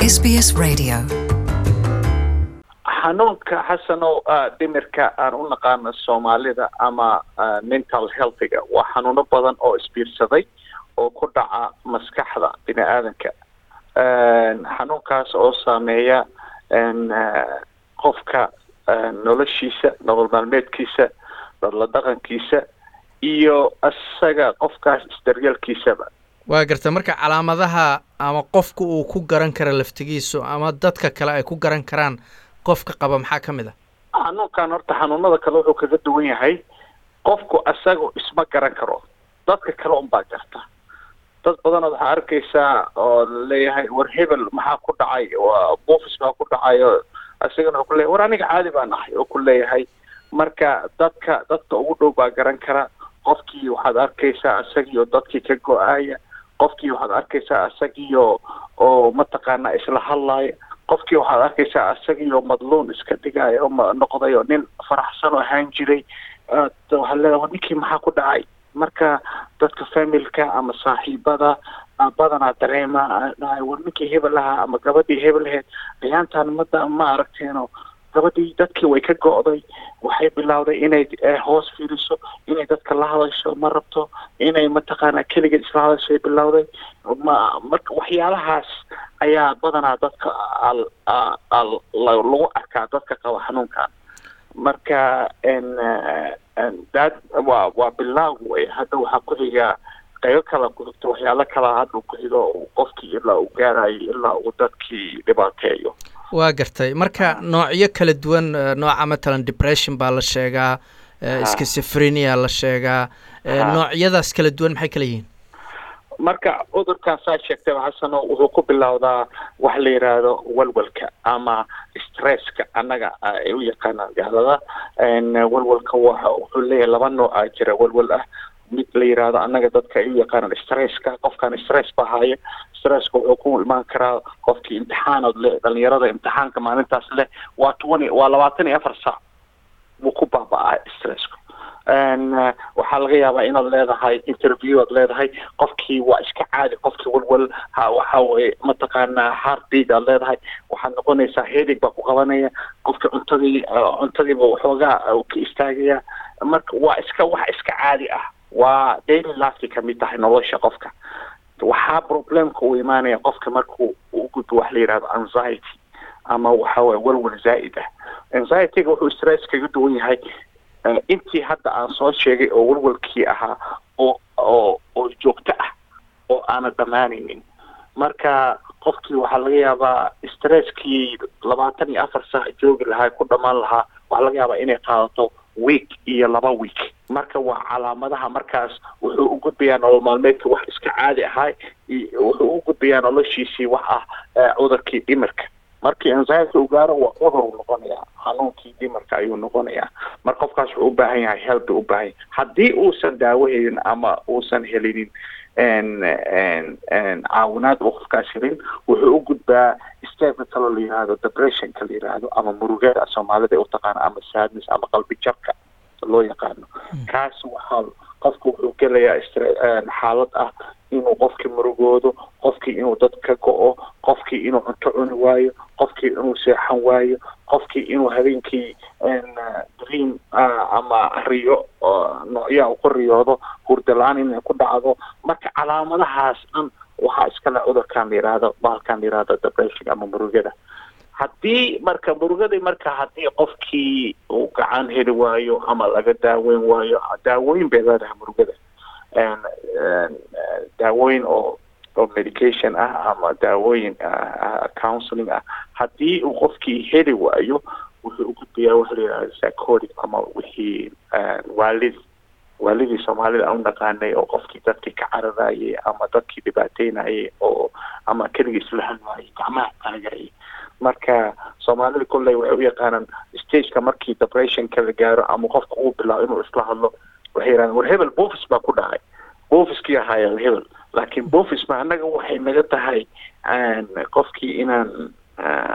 SBS Radio. xanuunka xasanow dhimirka aan u naqaano soomaalida ama mental healthiga waa xanuuno badan oo isbiirsaday oo ku dhaca maskaxda bini aadanka xanuunkaas oo saameeya qofka noloshiisa nolol maalmeedkiisa dadla dhaqankiisa iyo isaga qofkaas isdaryeelkiisaba waa garta marka calaamadaha ama qofka uu ku garan kara laftigiisu ama dadka kale ay ku garan karaan qofka qaba maxaa ka mid a xanuunkan horta xanuunada kale wuxuu kaga duwan yahay qofku isaga isma garan karo dadka kale unbaa garta dad badanood waxaa arkaysaa oo laleeyahay war hebel maxaa ku dhacay buufis baa ku dhacay oo isagana wuxuu kuleyahay war aniga caadi baan ahay oo ku leeyahay marka dadka dadka ugu dhow baa garan kara qofkii waxaad arkaysaa isagiioo dadkii ka go-aaya qofkii waxaad arkaysaa isagiio oo mataqaanaa isla hadlaaya qofkii waxaad arkaysaa isagiioo madluun iska dhigaayo oo noqday oo nin faraxsan oo ahaan jiray waxaad leedahay war ninkii maxaa ku dhacay marka dadka familka ama saaxiibada badanaa dareema dhahay war ninkii hebel ahaa ama gabadhii hebel aheyd ayaantaan mada ma aragteeno gabadhii dadkii way ka go'day waxay bilowday inay hoos fiiriso inay dadka la hadasho ma rabto inay mataqaanaa keligeed isla hadasho ay bilowday ma marka waxyaalahaas ayaa badanaa dadka lagu arkaa dadka qaba xanuunkan marka dad waa waa bilaaw wey hadda waxaa ku xigaa qaybo kala ku xigto waxyaalo kala hadda ku xigo qofkii ilaa uu gaarayo ilaa uu dadkii dhibaateeyo waa gartay marka noocyo kala duwan nooca matalan depression baa la sheegaa schizophrenia la sheegaa noocyadaas kala duwan maxay kala yihiin marka cudurkan saa sheegtayba xasano wuxuu ku bilowdaa wax la yidhaahdo walwalka ama stresska annaga ay u yaqaanaan gaalada walwalka wa wuxuu leeyahay laba nooc a jira walwal ah mid la yidhaahdo annaga dadka ay u yaqaanaan stresska qofkan stress ba haya stresska wuxuu ku imaan karaa qofkii imtixaanood leh dhalinyarada imtixaanka maalintaas leh waa twenty waa labaatan iyo afar saac wuu ku baaba-a stressku waxaa laga yaabaa inaad leedahay interview aad leedahay qofkii waa iska caadi qofkii walwal waxa weye mataqaanaa heartbeat aad leedahay waxaad noqonaysaa heedig baa ku qabanaya qofkii cuntadii cuntadiiba waxoogaa ka istaagaya marka waa iska wax iska caadi ah waa daily lifekay kamid tahay nolosha qofka waxaa problemka uu imaanaya qofka markuu u gudbo wax la yidhahdo anxiety ama waxa weye walwal zaa'id ah anxietyga wuxuu stress kaga duwan yahay intii hadda aan soo sheegay oo walwalkii ahaa oo oo oo joogto ah oo aana dhammaanaynin marka qofkii waxaa laga yaabaa stresskii labaatan iyo afar saac joogi lahaa ku dhammaan lahaa waxaa laga yaabaa inay qaadato week iyo laba week marka waa calaamadaha markaas wuxuu u gudbayaa nolol maalmeedka wax iska caadi ahaa wuxuu u gudbayaa noloshiisii wax ah cudurkii dhimirka markii anxiety uu gaaro waa cudur uu noqonayaa xanuunkii dhimarka ayuu noqonayaa marka qofkaas wuxuu u baahan yahay help u baahan yahay haddii uusan daawo helin ama uusan helinin caawinaad uu qofkaas helin wuxuu u gudbaa stepka kaloo la yihahdo depressionka la yihahdo ama murugada soomaalida ay utaqaana ama sadness ama qalbi jabka loo yaqaano kaas waxaa qofka wuxuu gelayaa xaalad ah inuu qofkii murugoodo qofkii inuu dad ka go-o qofkii inuu cunto cuni waayo qofkii inuu seexan waayo qofkii inuu habeenkii dream ama riyo noocyaa uu ku riyoodo hurdalaan inay ku dhacdo marka calaamadahaas dhan waxaa iskale cudurkan la yihahdo bahalkan la yihahdo depression ama murugada haddii marka murugadii marka haddii qofkii uu gacan heli waayo ama laga daaweyn waayo daawooyin bay leedahay murugada daawooyin oo oo medication ah ama daawooyin counseling ah haddii uu qofkii heli waayo wuxuu u gudbayaa waxa la yidhahda psychotic ama wixii waalid waalidii soomaalida aan u naqaanay oo qofkii dadkii ka cararayay ama dadkii dhibaateynayay oo ama keligii isla hadlaayay gacmaha taagayay marka soomaalida kolley waxay u yaqaanaan stageka markii depressionka la gaaro ama qofka uu bilaabo inuu isla hadlo waxay yidhahdeen war hebel boofis baa ku dhacay boofiskii ahaaya hebel laakiin boofis ma annaga waxay naga tahay qofkii inaan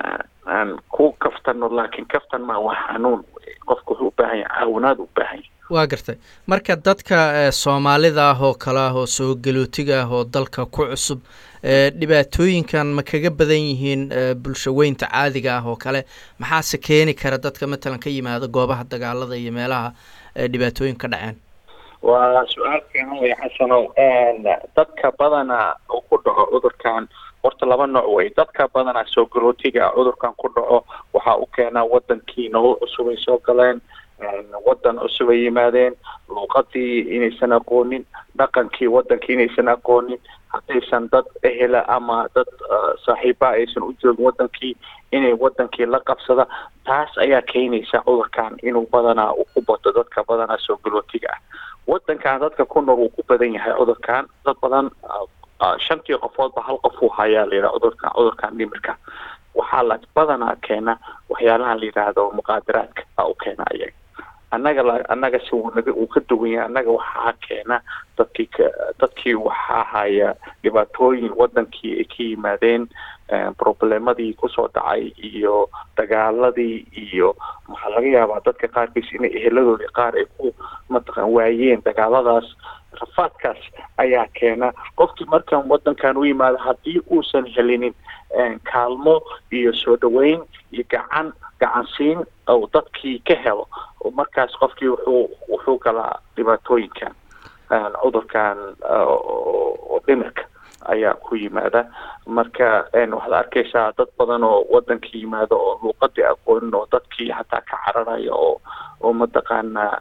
aan ku kaftano laakiin kaftan maa waa xanuun qofka wuxuu u baahan yahay caawinaad u baahan yahay waa gartay marka dadka soomaalida ah oo kale ah oo soo galootiga ah oo dalka ku cusub dhibaatooyinkan ma kaga badan yihiin bulsho weynta caadiga ah oo kale maxaase keeni kara dadka matalan ka yimaada goobaha dagaalada iyo meelaha dhibaatooyin ka dhaceen waa su-aal fiican wey xasanow dadka badana uu ku dhaco cudurkan horta laba nooc wey dadka badanaa soo galootiga cudurkan ku dhaco waxaa u keenaa wadankii nolol cusub ay soo galeen wadan cusub ay yimaadeen luuqadii inaysan aqoonin dhaqankii wadankii inaysan aqoonin haddaysan dad ehela ama dad saaxiiba aysan u joogin wadankii inay wadankii la qabsada taas ayaa keenaysa cudurkan inuu badanaa uu ku bato dadka badanaa soo galootiga ah wadankan dadka ku nool uu ku badan yahay cudurkan dad badan shantii qofoodba hal qof uu hayaa la yidhaha cudurkan cudurkan dhimirka waxaa la badanaa keena waxyaalaha la yidhaahdo muqaadaraadka a u keena ayaga annaga la annaga si uu naga uu ka duwan yahay annaga waxaa keena dadkii ka dadkii waxaa haya dhibaatooyin wadankii ay ka yimaadeen problemadii kusoo dhacay iyo dagaaladii iyo waxaa laga yaabaa dadka qaarkiis inay eheladoodii qaar ay ku mataqan waayeen dagaaladaas rafaadkaas ayaa keena qofkii markan wadankan u yimaado haddii uusan helinin kaalmo iyo soo dhaweyn iyo gacan gacansiin ou dadkii ka helo markaas qofkii wuxuu wuxuu galaa dhibaatooyinkan cudurkan dhimirka ayaa ku yimaada marka waxaad arkaysaa dad badan oo wadankii yimaado oo luuqadii aqoonin oo dadkii hataa ka cararaya oo oo mataqaana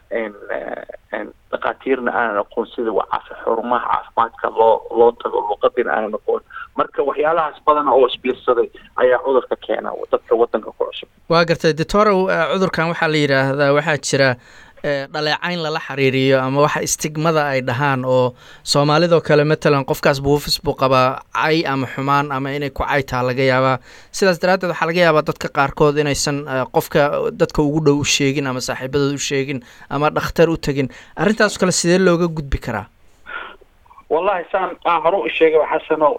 dhakhaatiirna aanan aqoon sida xurumaha caafimaadka loo loo tago luuqadiina aanan aqoon marka waxyaalahaas badan oo isbiirsaday ayaa cudurka keena dadka wadanka ku cusub waa gartay doctorow cudurkan waxaa la yidhaahdaa waxaa jira dhaleecayn lala xiriiriyo ama waxa istigmada ay dhahaan oo soomaalidoo kale matalan qofkaas buufis buu qabaa cay ama xumaan ama inay ku caytaa laga yaabaa sidaas daraaddeed waxaa laga yaabaa dadka qaarkood inaysan qofka dadka ugu dhow u sheegin ama saaxiibadood u sheegin ama dhakhtar u tegin arrintaas kale sidee looga gudbi karaa wallahi saan aan hore u sheegay xasanow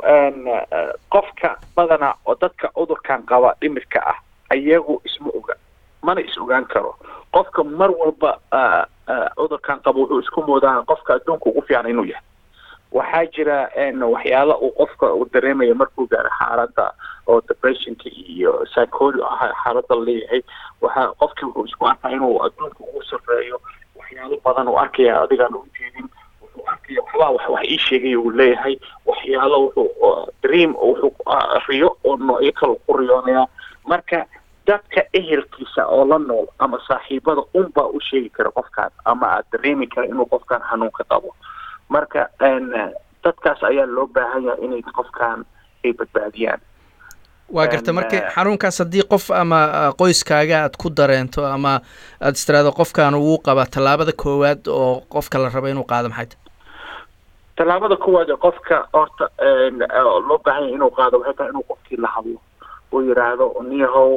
qofka badana oo dadka cudurkan qaba dhimirka ah ayagu isma oga mana is ogaan karo qofka mar walba cudurkan qabo wuxuu isku moodaa qofka adduunka ugu fiican inuu yahay waxaa jira waxyaala uu qofka uu dareemaya markuu gaaro xaaladda oo depressionka iyo psycholi xaaladda leeyahay waxaa qofkii wuxuu isku arkaa inuu adduunka ugu sarreeyo waxyaalo badan uu arkaya adigaan u jeedin wuxuu arkaya waxbaa wax wax ii sheegay uu leeyahay waxyaalo wuxuu dream wuxuu riyo oo noocyo kale ku riyoonaya marka dadka ehelkiisa oo la nool ama saaxiibada unbaa u sheegi kara qofkaan ama aad dareemi kara inuu qofkaan xanuunka qabo marka dadkaas ayaa loo baahan yahay inay qofkaan ay badbaadiyaan waa garta marka xanuunkaas haddii qof ama qoyskaaga aad ku dareento ama aada istiraado qofkan wuu qabaa tallaabada koowaad oo qofka la rabo inuu qaado maxay tahay tallaabada koowaad ee qofka horta loo baahan yahay inuu qaado waxay tahay inuu qofkii la hadlo uu yidhaahdo niyahow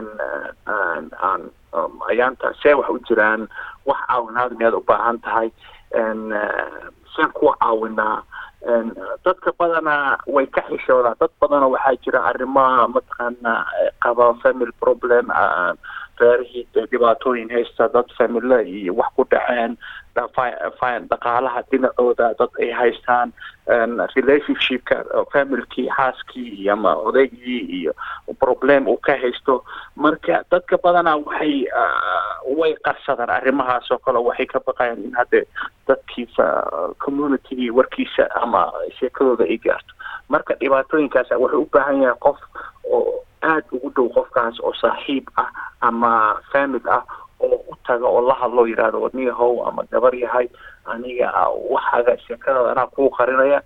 aan ayaanta see wax u jiraan wax caawinaad miyaad u baahan tahay seen kuwa caawinaa dadka badanaa way ka xishoodaan dad badana waxaa jira arrimaha mataqaana qaba family problem reerihii dhibaatooyin haysta dad famila iyo wax ku dhaceen dhaqaalaha dhinacooda dad ay haystaan relationshipka familkii xaaskii ama odaygii iyo problem uu ka haysto marka dadka badanaa waxay way qarsadaan arrimahaas oo kale waxay ka baqayaan in hadde dadkiisa communitygii warkiisa ama sheekadooda ay gaarto marka dhibaatooyinkaas waxay u baahan yahay qof oo aada ugu dhow qofkaas oo saaxiib ah ama famil ah oo u taga oo la hadlo yidhahdo wadniyahow ama gabar yahay aniga waxaaga sheekadooda anaa kuu qarinaya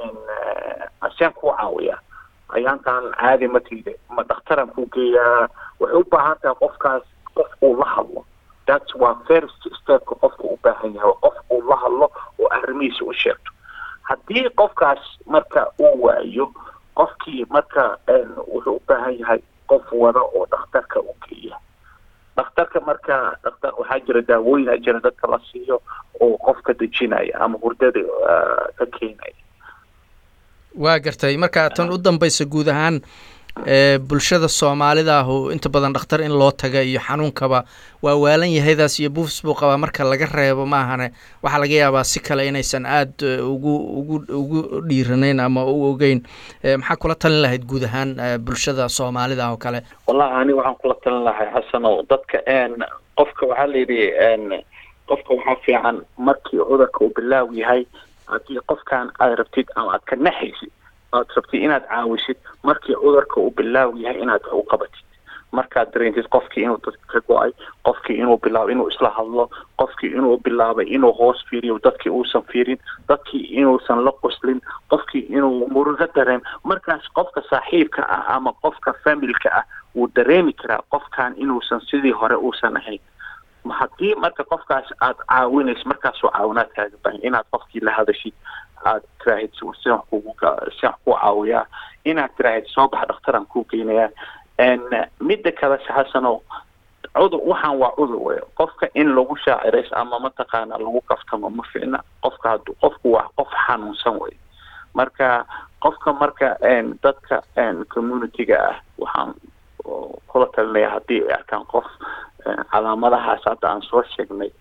aseen kuu caawiya ayaantaan caadi ma tiide ma dhakhtaran kuu geeyaa waxay u baahan tahay qofkaas qof uu la hadlo that's waa first stepka qofka u baahan yahay qof uu la hadlo oo arrimihiisa u sheegto haddii qofkaas marka uu waayo qofkii marka wuxuu u baahan yahay qof wada oo dhakhtarka u geeya dhakhtarka marka dhaktar waxaa jira daawooyina jira dadka la siiyo oo qofka dejinaya ama hurdada ka keenaya waa gartay marka tan u dambaysa guud ahaan bulshada soomaalida ahu inta badan dhakhtar in loo taga iyo xanuunkaba waa waalan yahaydaas iyo buufis buu qabaa marka laga reebo maahane waxaa laga yaabaa si kale inaysan aada ugu ugu ugu dhiiranayn ama u ogeyn maxaa kula talin lahayd guud ahaan bulshada soomaalida oo kale wallahi ani waxaan kula talin lahay xasanow dadka qofka waxaa la yidhi qofka waxaa fiican markii cudurka uu bilaaw yahay haddii qofkan aad rabtid ama aad ka naxaysid aad rabtid inaad caawisid markii cudurka uu bilaaw yahay inaad wax u qabatid markaad dareentid qofkii inuu dadka ka go-ay qofkii inuu bilaabo inuu isla hadlo qofkii inuu bilaabay inuu hoos fiiriyo dadkii uusan fiirin dadkii inuusan la qoslin qofkii inuu murugo dareem markaas qofka saaxiibka ah ama qofka familka ah wuu dareemi karaa qofkan inuusan sidii hore uusan ahayn haddii marka qofkaas aad caawinayso markaasoo caawinaad kaaga bahan inaad qofkii la hadashid aad tiraahid sian kugu sian ku caawiyaa inaad tiraahid soo bax dhakhtaraan kuu geynayaa midda kale xasano cudur waxaan waa cudur wey qofka in lagu shaacirays ama mataqaana lagu kaftamo ma fiicna qofka hadu qofku waa qof xanuunsan wey marka qofka marka dadka community-ga ah waxaan kula talinaya haddii ay arkaan qof calaamadahaas hadda aan soo sheegnay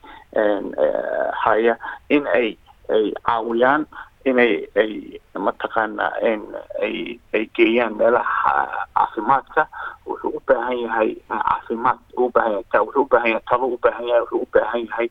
haya in ay ay caawiyaan inay ay mataqaana ay ay geeyaan meelaha caafimaadka wuxuu u baahan yahay caafimaad u baahan yahay wuxuu u baahan yahay talo u baahan yahay wuxuu u baahan yahay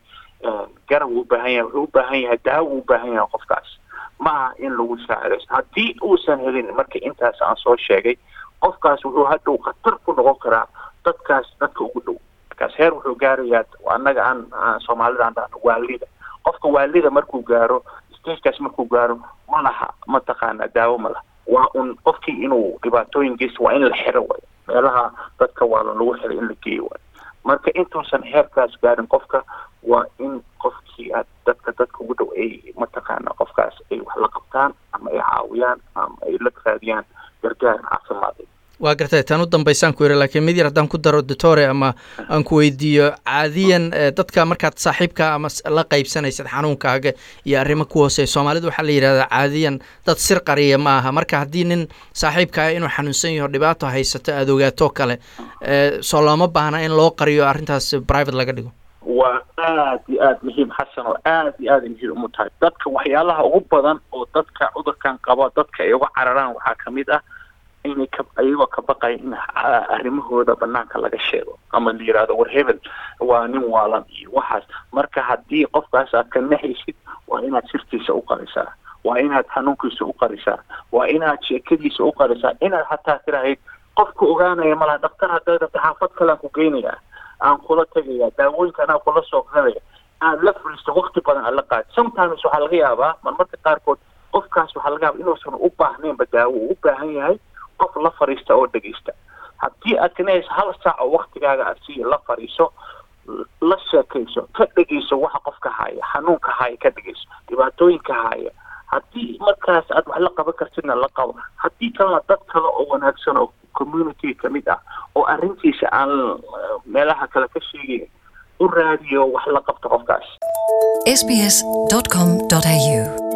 garab u baahan yahay wuxuu u baahan yahay daawo u baahan yahay qofkaas ma aha in lagu shaacirayso haddii uusan helin marka intaas aan soo sheegay qofkaas wuxuu hadhow khatar ku noqon karaa dadkaas dadka ugu dhow markaas heer wuxuu gaarayaa annaga aan soomaalida aan dhahno waalida qofka waalida markuu gaaro stagekaas markuu gaaro ma laha mataqaana daawo ma laha waa un qofkii inuu dhibaatooyin geysto waa in la xiro wayo meelaha dadka waalan lagu xiray in la geeyo wayo marka intuusan heerkaas gaarin qofka waa in qofkii aad dadka dadka ugu dhow ay mataqaana qofkaas ay wax la qabtaan ama ay caawiyaan ama ay la raadiyaan gargaar caafimaad waa gartay tan u dambaysaan ku yidhi laakiin mid yar haddaan ku daro doctore ama aan ku weydiiyo caadiyan dadka markaad saaxiibka ama la qaybsanaysad xanuunkaaga iyo arrimo ku hooseeya soomaalida waxaa la yidhahdaa caadiyan dad sir qariya ma aha marka haddii nin saaxiibkaa inuu xanuunsan yaho dhibaato haysato aada ogaatoo kale soo looma baahna in loo qariyo arrintaas private laga dhigo waa aad iyo aada muhiim xasan oo aad iyo aada muhiim umu tahay dadka waxyaalaha ugu badan oo dadka cudurkan qaba dadka ay uga cararaan waxaa kamid ah inay ka ayagoo ka baqaya in arrimahooda banaanka laga sheego ama la yihahdo war hebel waa nin waalan iyo waxaas marka haddii qofkaas aad ka naxaysid waa inaad sirtiisa u qarisaa waa inaad xanuunkiisa u qarisaa waa inaad sheekadiisa u qarisaa inaad hataa tirahayd qofka ogaanaya malaha dhaktar hadday rabta xaafad kalean ku geynayaa aan kula tegaya daawooyinka anaa kula soo gadaya aad la fulisto wakti badan aad la qaad sometimes waxaa laga yaabaa marmarka qaarkood qofkaas waxaa laga yaaba inuusan u baahnaynba daawo uu u baahan yahay qof la fariista oo dhegeysta haddii aad kanahayso hal saac oo waktigaaga aad siiya la fariiso la sheekayso ka dhegeyso waxa qofka haya xanuunka haya ka dhegeyso dhibaatooyinka haya haddii markaas aad wax la qaban kartidna la qabo haddii kalena dad kale oo wanaagsan oo community kamid ah oo arrintiisa aan meelaha kale ka sheegayn u raadiyo wax la qabto qofkaas sbs.com.au